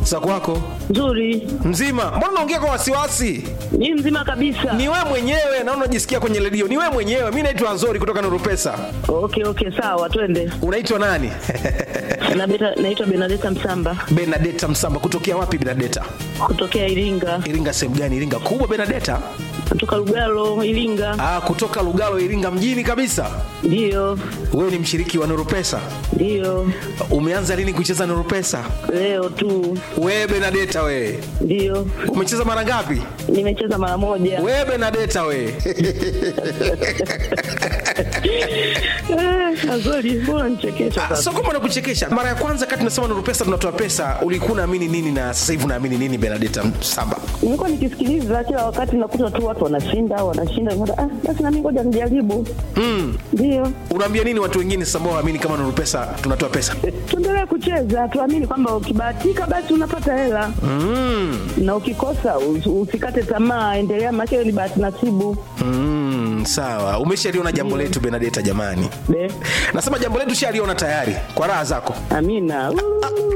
za kwako Nzuri. mzima mbona unaongea kwa wasiwasi Ni mzima kabisa. ni wewe mwenyewe naona unajisikia kwenye redio ni wewe mwenyewe mi naitwa nzori kutoka nurupesa Okay, okay, sawa, twende. unaitwa nani Na beta, naitwa Benadeta Msamba benadeta msamba kutokea wapi benadeta kutokea Iringa, iringa sehemu gani iringa kubwa benadeta kutoka Lugalo, Iringa. ah, kutoka lugalo iringa mjini kabisa Ndiyo, wewe ni mshiriki wa nurupesa ndiyo, umeanza lini kucheza nurupesa leo tu. wewe benadeta wewe Ndiyo, umecheza mara ngapi nimecheza mara moja. wewe benadeta wewe Eh, Azori, mbona nichekesha Ah, sasa? so kama nakuchekesha mara ya kwanza kati tunasema nuru pesa tunatoa pesa ulikuwa unaamini nini na sasa hivi unaamini nini benadeta samba Nimekuwa nikisikiliza kila wakati, nakuta tu watu wanashinda wanashinda, nikaona, ah, basi nami ngoja nijaribu. Ndiyo, unaambia nini watu wengine sasa ambao waamini kama nuru pesa tunatoa pesa tuendelee kucheza, tuamini kwamba ukibahatika basi unapata hela na ukikosa us- usikate tamaa, endelea, maana hiyo ni bahati nasibu. mm, sawa umeshaliona jambo letu benadeta jamani Be, nasema jambo letu shaliona tayari kwa raha zako amina. Uh.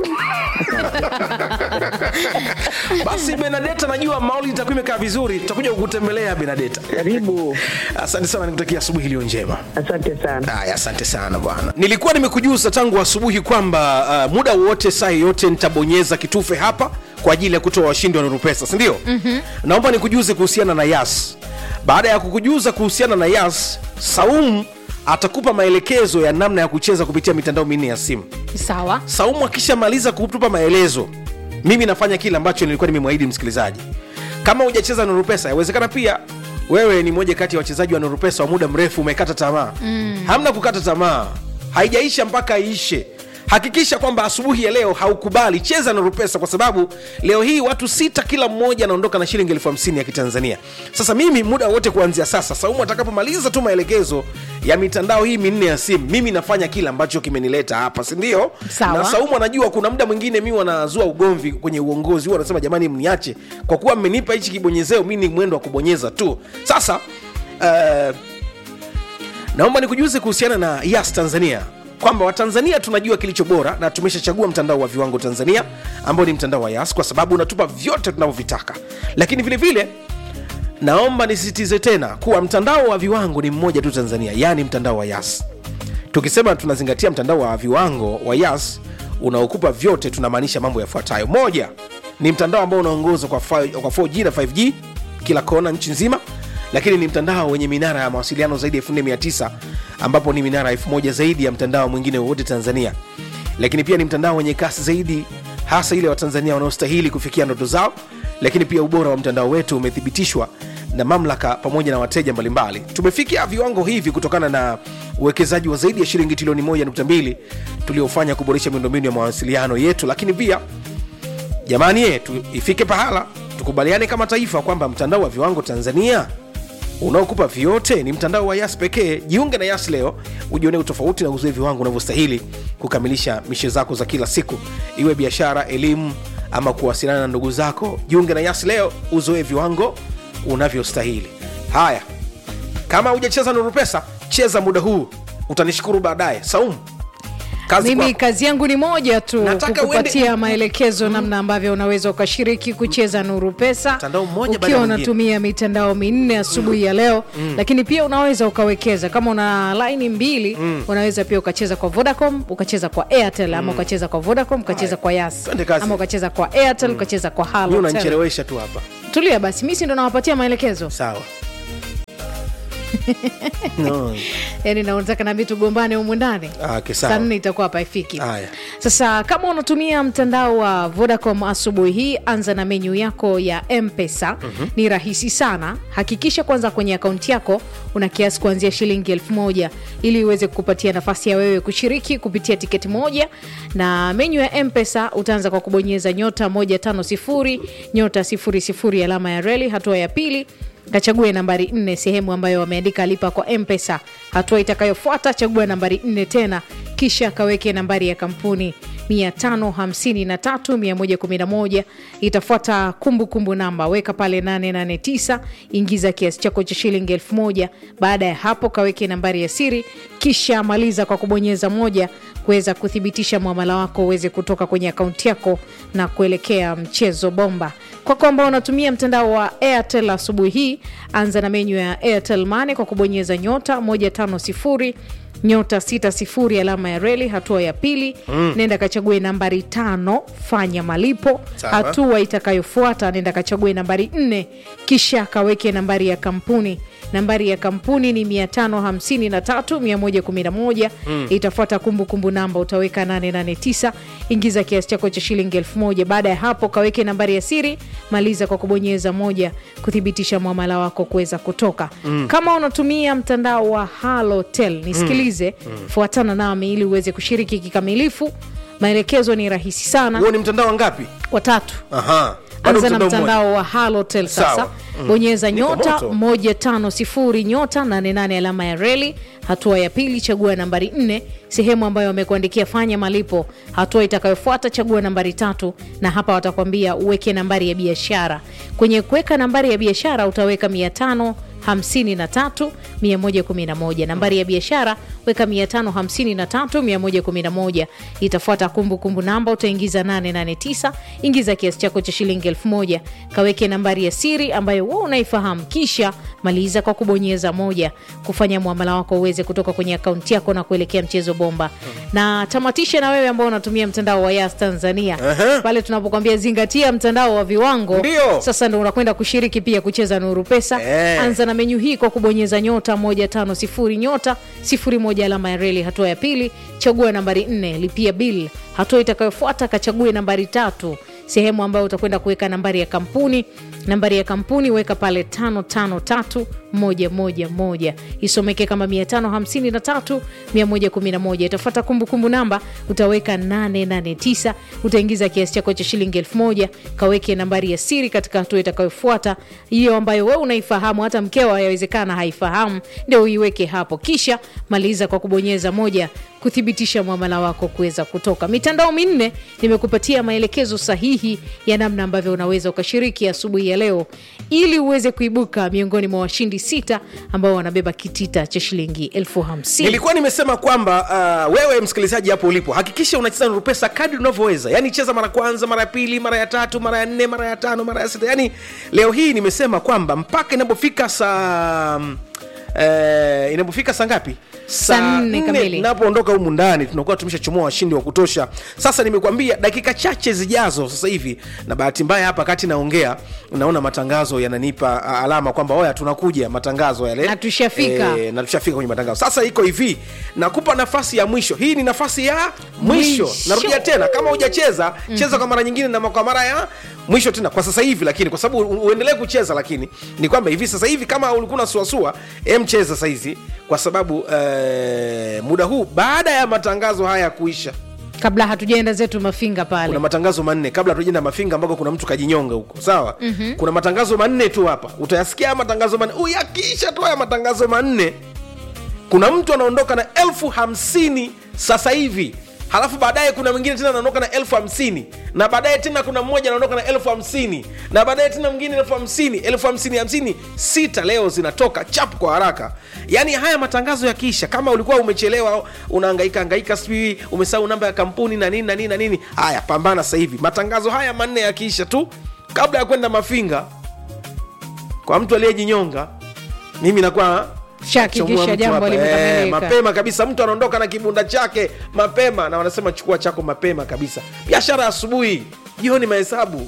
basi benadeta najua mauli itakuwa imekaa vizuri tutakuja kukutembelea benadeta Karibu, asante sana nikutakia asubuhi iliyo njema asante sana. Haya, asante sana bwana. Nilikuwa nimekujuza tangu asubuhi kwamba uh, muda wote saa yoyote nitabonyeza kitufe hapa kwa ajili ya kutoa washindi wa Nuru Pesa, si ndio? mm-hmm. Naomba nikujuze kuhusiana na Yas. Baada ya kukujuza kuhusiana na Yas, Saumu atakupa maelekezo ya namna ya kucheza kupitia mitandao minne ya simu. sawa Saumu akishamaliza kutupa maelezo, mimi nafanya kile ambacho nilikuwa nimemwahidi msikilizaji. Kama hujacheza Nuru Pesa, yawezekana pia wewe ni moja kati ya wachezaji wa Nuru Pesa wa muda mrefu, umekata tamaa. Mm. Hamna kukata tamaa, haijaisha mpaka iishe. Hakikisha kwamba asubuhi ya leo haukubali, cheza Nuru Pesa kwa sababu leo hii watu sita kila mmoja anaondoka na shilingi elfu hamsini ya Kitanzania. Sasa mimi muda wote kuanzia sasa, Saumu atakapomaliza tu maelekezo ya mitandao hii minne ya simu, mimi nafanya kile ambacho kimenileta hapa, si ndio? Sawa. Na Saumu anajua kuna muda mwingine mi wanazua ugomvi kwenye uongozi, huwa wanasema jamani, mniache kwa kuwa mmenipa hichi kibonyezeo, mi ni mwendo wa kubonyeza tu. Sasa uh, naomba nikujuze kuhusiana na Yas Tanzania kwamba Watanzania tunajua kilicho bora na tumeshachagua mtandao wa viwango Tanzania ambao ni mtandao wa Yas kwa sababu unatupa vyote tunavyovitaka, lakini vile vile naomba nisisitize tena kuwa mtandao wa viwango ni mmoja tu Tanzania, yaani mtandao wa Yas. Tukisema tunazingatia mtandao wa viwango wa Yas unaokupa vyote, tunamaanisha mambo yafuatayo: moja, ni mtandao ambao unaongozwa kwa, fi- kwa 4G na 5G kila kona nchi nzima, lakini ni mtandao wenye minara ya mawasiliano zaidi ya 4900 ambapo ni minara 1000 zaidi ya mtandao mwingine wowote Tanzania, lakini pia ni mtandao wenye kasi zaidi hasa ile Watanzania wanaostahili kufikia ndoto zao, lakini pia ubora wa mtandao wetu umethibitishwa na mamlaka pamoja na wateja mbalimbali. Tumefikia viwango hivi kutokana na uwekezaji wa zaidi ya shilingi trilioni 1.2 tuliofanya kuboresha miundombinu ya mawasiliano yetu, lakini pia jamani yetu ifike pahala tukubaliane kama taifa kwamba mtandao wa viwango Tanzania unaokupa vyote ni mtandao wa Yas pekee. Jiunge na Yas leo ujionee utofauti na uzoe viwango unavyostahili kukamilisha mishe zako za kila siku, iwe biashara, elimu ama kuwasiliana na ndugu zako. Jiunge na Yas leo uzoe viwango unavyostahili. Haya, kama hujacheza Nuru Pesa, cheza muda huu, utanishukuru baadaye. Saumu, kazi mimi kwako. kazi yangu ni moja tu Nataka kukupatia uende- maelekezo namna ambavyo unaweza ukashiriki kucheza nuru pesa Mtandao mmoja baada ukiwa ya mwingine. unatumia mitandao minne asubuhi ya leo lakini pia unaweza ukawekeza kama una laini mbili unaweza pia ukacheza kwa vodacom ukacheza kwa airtel ama ukacheza kwa vodacom ukacheza kwa yas Twende kazi. ama ukacheza kwa airtel ukacheza kwa Mimi halo unanichelewesha tu hapa. tulia basi mi si ndo nawapatia maelekezo Sawa. no. yani naotaka nami tugombane humu ndani Ah, okay, sawa. saa nne itakuwa hapa ifiki Haya. sasa kama unatumia mtandao wa vodacom asubuhi hii anza na menyu yako ya mpesa ni rahisi sana hakikisha kwanza kwenye akaunti yako una kiasi kuanzia shilingi elfu moja ili iweze kukupatia nafasi ya wewe kushiriki kupitia tiketi moja na menyu ya mpesa utaanza kwa kubonyeza nyota 150 nyota 00 alama ya reli hatua ya pili kachague nambari nne sehemu ambayo wameandika lipa kwa mpesa hatua itakayofuata chagua nambari nne tena kisha kaweke nambari ya kampuni 553 111 itafuata kumbukumbu namba weka pale 889 ingiza kiasi chako cha shilingi 1000 baada ya hapo kaweke nambari ya siri kisha maliza kwa kubonyeza moja kuweza kuthibitisha mwamala wako uweze kutoka kwenye akaunti yako na kuelekea mchezo bomba kwako ambao unatumia mtandao wa airtel asubuhi hii anza na menyu ya airtel mane kwa kubonyeza nyota 150 nyota 60 alama ya reli hatua ya pili mm. nenda kachague nambari tano fanya malipo Sawa. hatua itakayofuata nenda kachague nambari nne kisha kaweke nambari ya kampuni nambari ya kampuni ni 553111 mm. itafuata kumbukumbu namba utaweka 889 ingiza kiasi chako cha shilingi 1000 baada ya hapo kaweke nambari ya siri maliza kwa kubonyeza moja kuthibitisha mwamala wako kuweza kutoka mm. kama unatumia mtandao wa halotel nisikilize mm. fuatana nami ili uweze kushiriki kikamilifu maelekezo ni rahisi sana huo ni mtandao wangapi watatu Aha. Bado anza na mtandao mmoja. mtandao wa halotel sasa Sawa. Mm. bonyeza Niko nyota moto. 150 nyota 88 alama ya reli hatua ya pili chagua nambari 4 sehemu ambayo wamekuandikia fanya malipo hatua itakayofuata chagua nambari tatu na hapa watakwambia uweke nambari ya biashara kwenye kuweka nambari ya biashara utaweka 500 53 111 nambari ya biashara weka 553 111 itafuata kumbukumbu namba utaingiza 889 ingiza kiasi chako cha shilingi 1000 kaweke nambari ya siri ambayo wewe unaifahamu kisha maliza kwa kubonyeza moja kufanya muamala wako uweze kutoka kwenye akaunti yako na kuelekea mchezo bomba na tamatisha na wewe ambao unatumia mtandao wa yas tanzania Aha. pale tunapokwambia zingatia mtandao wa viwango Ndio. sasa ndo unakwenda kushiriki pia kucheza nuru pesa Eh. anza na menyu hii kwa kubonyeza nyota 150 nyota 01 alama ya reli hatua ya pili chagua nambari 4 lipia bill hatua itakayofuata kachague nambari tatu sehemu ambayo utakwenda kuweka nambari ya kampuni nambari ya kampuni weka pale 553111 isomeke kama 553111 itafuata kumbukumbu namba utaweka 889 utaingiza kiasi chako cha shilingi 1000 kaweke nambari ya siri katika hatua itakayofuata hiyo ambayo wewe unaifahamu hata mkewa yawezekana haifahamu ndio uiweke hapo kisha maliza kwa kubonyeza moja kuthibitisha mwamala wako kuweza kutoka mitandao minne nimekupatia maelekezo sahihi ya namna ambavyo unaweza ukashiriki asubuhi ya leo ili uweze kuibuka miongoni mwa washindi sita ambao wanabeba kitita cha shilingi elfu hamsini nilikuwa nimesema kwamba uh, wewe msikilizaji hapo ulipo hakikisha unacheza nuru pesa kadri unavyoweza yaani cheza mara kwanza mara ya pili mara ya tatu mara ya nne mara ya tano mara ya sita yaani leo hii nimesema kwamba mpaka inapofika saa eh, inapofika saa ngapi Saa nne kamili. tunapoondoka humu ndani tunakuwa tumeshachomoa washindi wa kutosha sasa nimekwambia dakika chache zijazo sasa hivi na bahati mbaya hapa kati naongea naona matangazo yananipa ah, alama kwamba oya tunakuja matangazo yale Na tushafika. Eh, na tushafika kwenye matangazo sasa iko hivi nakupa nafasi ya mwisho hii ni nafasi ya mwisho, Mwisho. narudia tena kama hujacheza cheza kwa mara nyingine na kwa mara ya mwisho tena kwa sasa hivi lakini kwa sababu u- uendelee kucheza lakini ni kwamba hivi sasa hivi kama ulikuwa unasuasua em cheza sahizi kwa sababu eh, muda huu baada ya matangazo haya kuisha kabla hatujaenda zetu mafinga pale kuna matangazo manne kabla tujenda mafinga ambako kuna mtu kajinyonga huko sawa mm-hmm. kuna matangazo manne tu hapa utayasikia haya matangazo manne uyakiisha tu haya matangazo manne kuna mtu anaondoka na elfu hamsini sasa hivi halafu baadaye kuna mwingine tena anaondoka na elfu hamsini na baadaye tena kuna mmoja anaondoka na elfu hamsini na baadaye tena mwingine elfu hamsini elfu hamsini hamsini sita leo zinatoka chap kwa haraka yaani haya matangazo yakiisha kama ulikuwa umechelewa unaangaika angaika sijui umesahau namba ya kampuni na nini na nini na nini haya pambana sasa hivi matangazo haya manne yakiisha tu kabla ya kwenda mafinga kwa mtu aliyejinyonga mimi nakuwa Shahakikisha chomoa mtu jambo hapa. limekamilika. Eh, mapema kabisa mtu anaondoka na kibunda chake mapema na wanasema chukua chako mapema kabisa biashara asubuhi jioni mahesabu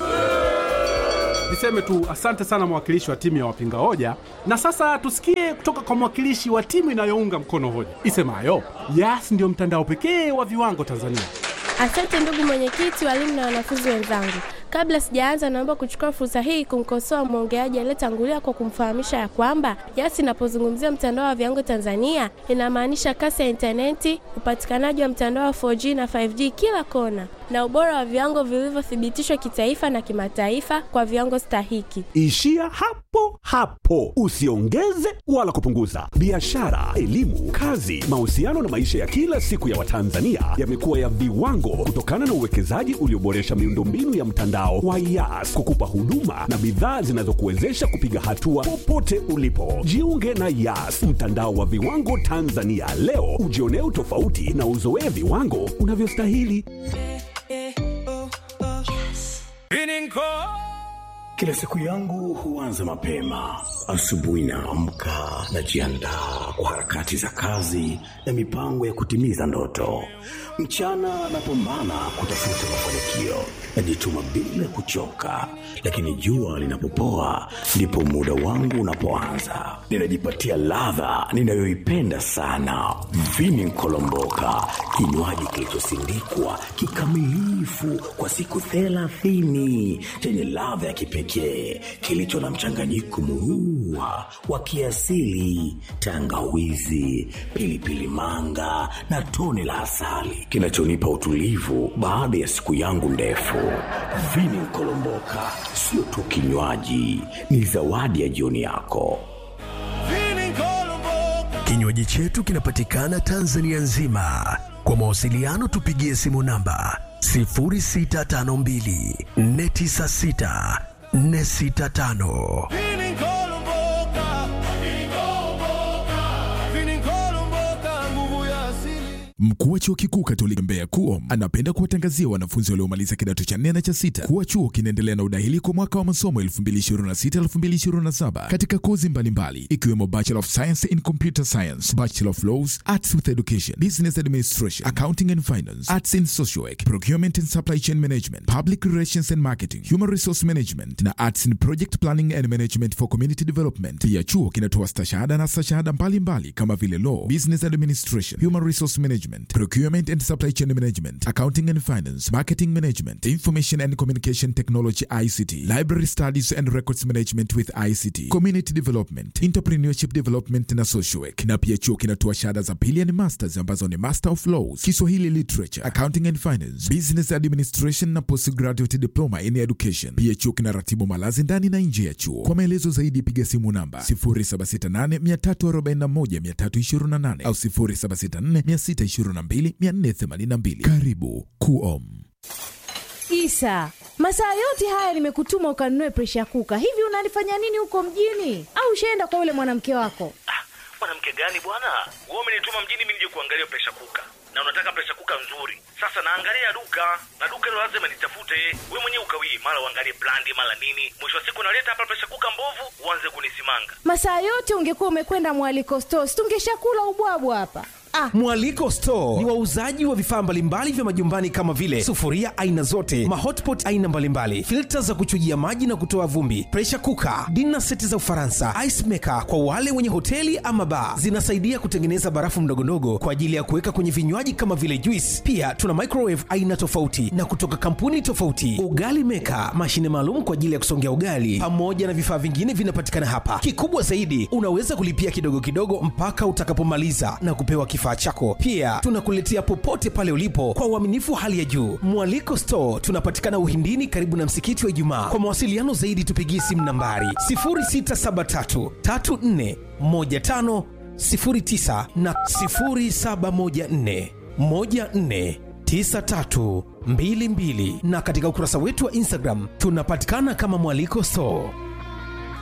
Niseme tu asante sana mwakilishi wa timu ya wapinga hoja, na sasa tusikie kutoka kwa mwakilishi wa timu inayounga mkono hoja isemayo Yas ndio mtandao pekee wa viwango Tanzania. Asante ndugu mwenyekiti, walimu na wanafunzi wenzangu. Kabla sijaanza, naomba kuchukua fursa hii kumkosoa mwongeaji aliyetangulia kwa kumfahamisha ya kwamba Yas inapozungumzia mtandao wa viwango Tanzania inamaanisha kasi ya intaneti, upatikanaji wa mtandao wa 4G na 5G kila kona, na ubora wa viwango vilivyothibitishwa kitaifa na kimataifa kwa viwango stahiki. Ishia hapo hapo, usiongeze wala kupunguza. Biashara, elimu, kazi, mahusiano na maisha ya kila siku ya Watanzania yamekuwa ya viwango kutokana na uwekezaji ulioboresha miundombinu ya mtandao wa Yas kukupa huduma na bidhaa zinazokuwezesha kupiga hatua popote ulipo. Jiunge na Yas, mtandao wa viwango Tanzania leo, ujionee utofauti na uzoee viwango unavyostahili. Kila siku yangu huanza mapema. Asubuhi naamka, najiandaa kwa harakati za kazi na mipango ya kutimiza ndoto. Mchana napambana kutafuta mafanikio, najituma bila kuchoka, lakini jua linapopoa ndipo muda wangu unapoanza. Ninajipatia ladha ninayoipenda sana, vini nkolomboka, kinywaji kilichosindikwa kikamilifu kwa siku thelathini chenye ladha ya kipekee kilicho na mchanganyiko murua wa kiasili, tangawizi, pilipili manga na tone la asali kinachonipa utulivu baada ya siku yangu ndefu. Vini Nkolomboka sio tu kinywaji, ni zawadi ya jioni yako. Kinywaji chetu kinapatikana Tanzania nzima. Kwa mawasiliano tupigie simu namba 0652 496 465. Mkuu wa chuo kikuu Katoliki Mbeya KUOM anapenda kuwatangazia wanafunzi waliomaliza kidato cha nne na cha sita kuwa chuo kinaendelea na udahili kwa mwaka wa masomo 2026-2027 katika kozi mbalimbali ikiwemo Bachelor of Science in Computer Science, Bachelor of Laws, Arts with Education, Business Administration, Accounting and Finance, Arts in Social Work, Procurement and Supply Chain Management, Public Relations and Marketing, Human Resource Management na Arts in Project Planning and Management for Community Development. Pia chuo kinatoa stashahada na stashahada mbalimbali kama vile Law, Business Administration, Human Resource Management, Procurement and Supply Chain Management, Accounting and Finance, Marketing Management, Information and Communication Technology ICT, Library Studies and Records Management with ICT, Community Development, Entrepreneurship Development na Social Work. Na pia chuo kinatoa shahada za pili ni masters ambazo ni Master of Laws, Kiswahili Literature, Accounting and Finance, Business Administration na Postgraduate Diploma in Education. Pia chuo kinaratibu malazi ndani na nje ya chuo. Kwa maelezo zaidi piga simu namba 0768 341 328 au 0764 622 482. Karibu KUOM. Isa, masaa yote haya nimekutuma ukanunue presha kuka. Hivi unalifanya nini huko mjini? Au ushaenda kwa yule mwanamke wako? mwanamke gani bwana wewe umenituma mjini mimi nije kuangalia presha kuka na unataka presha kuka nzuri sasa naangalia duka na duka hilo lazima nitafute we mwenyewe ukawii mara uangalie brandi mara nini mwisho wa siku naleta hapa presha kuka mbovu uanze kunisimanga Masaa yote ungekuwa umekwenda mwaliko stores, tungeshakula ubwabwa hapa. Ah, Mwaliko Store ni wauzaji wa vifaa mbalimbali vya majumbani kama vile sufuria aina zote, mahotpot aina mbalimbali, filta za kuchujia maji na kutoa vumbi, pressure cooker, dinner seti za Ufaransa, ice maker kwa wale wenye hoteli ama bar. Zinasaidia kutengeneza barafu ndogondogo kwa ajili ya kuweka kwenye vinywaji kama vile juice. Pia tuna microwave aina tofauti na kutoka kampuni tofauti, ugali maker, mashine maalum kwa ajili ya kusongea ugali, pamoja na vifaa vingine vinapatikana hapa. Kikubwa zaidi, unaweza kulipia kidogo kidogo mpaka utakapomaliza na kupewa kifaa chako. Pia tunakuletea popote pale ulipo kwa uaminifu wa hali ya juu. Mwaliko Store tunapatikana Uhindini, karibu na msikiti wa Ijumaa. Kwa mawasiliano zaidi, tupigie simu nambari 0673 34 15 09 na 0714 14 9322 na katika ukurasa wetu wa Instagram tunapatikana kama Mwaliko Store.